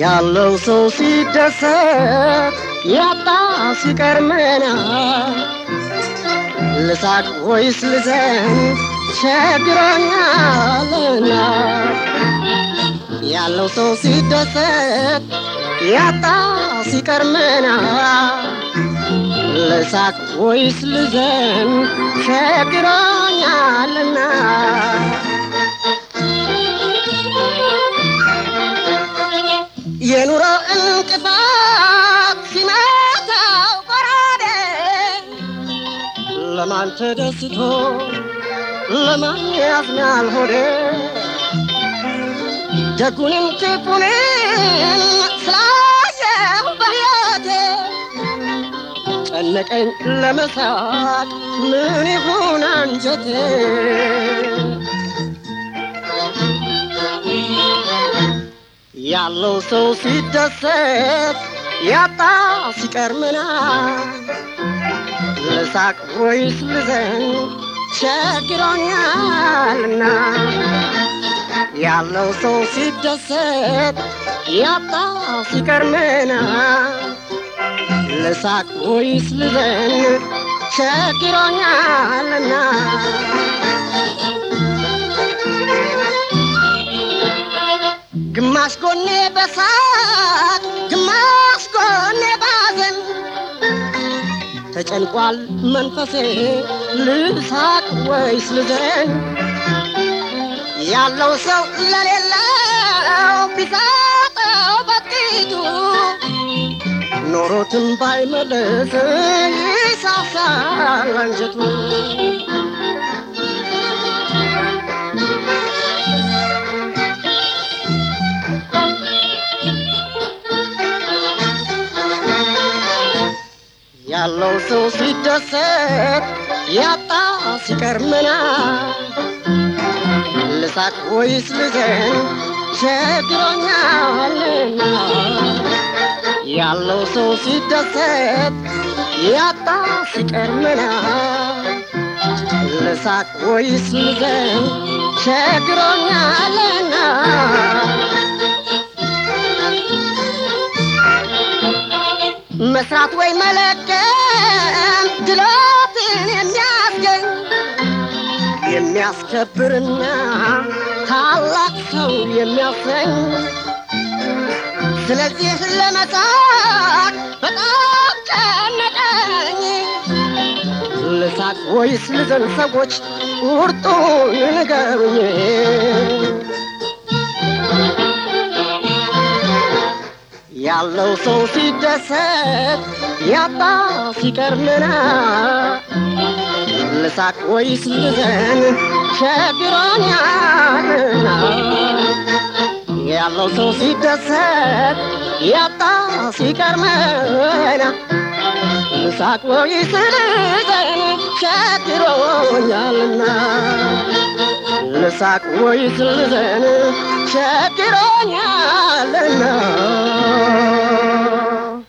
ያለው ሰው ሲደሰት ያጣ ሲቀርመና ልሳቅ ወይስ ልዘን ቸግሮኛልና ያለው ሰው ሲደሰት ያጣ ሲቀርመና ልሳቅ ወይስ ልዘን ቸግሮኛልና የኑሮ እንቅፋት ሲመታው ጎራዴ ለማን ተደስቶ ለማን ያዝናል ሆዴ ደጉንም ክፉንም ስላየሁ በሕይወቴ ጨነቀኝ ለመሳቅ ምን ይሁን አንጀቴ ያለው ሰው ሲደሰት ያጣ ሲቀርምና ልሳቅ ወይስ ልዘን ቸግሮኛልና ያለው ሰው ሲደሰት ያጣ ሲቀርምና ልሳቅ ወይስ ልዘን ቸግሮኛልና ግማሽ ጎኔ በሳቅ ግማሽ ጎኔ ባዘን ተጨንቋል መንፈሴ ልሳቅ ወይስ ልዘን ያለው ሰው ለሌለው ቢሰጠው በጥቂቱ ኖሮትም ባይመለስ ይሳሳል አንጀቱ ያለው ሰው ሲደሰት ያጣ ሲቀርምና ልሳቅ ወይስ ልዘን ቸግሮኛልና ያለው ሰው ሲደሰት ያጣ ሲቀርምና ልሳቅ ወይስ ልዘን ቸግሮኛልና መስራት ወይ መለቀም ድሎትን የሚያስገኝ የሚያስከብርና ታላቅ ሰው የሚያሰኝ ስለዚህ ለመሳቅ በጣም ጨነቀኝ። ልሳቅ ወይስ ልዘን? ሰዎች ቁርጡን ንገሩኝ። ያለው ሰው ሲደሰት ያጣ ሲቀርምና ልሳቅ ወይስ ልዘን ቸግሮኛልና ያለው ሰው ሲደሰት ያጣ ሲቀርምና ልሳቅ ወይስ ልዘን ቸግሮኛልና ልሳቅ ወይስ ልዘን ቸግሮኛልና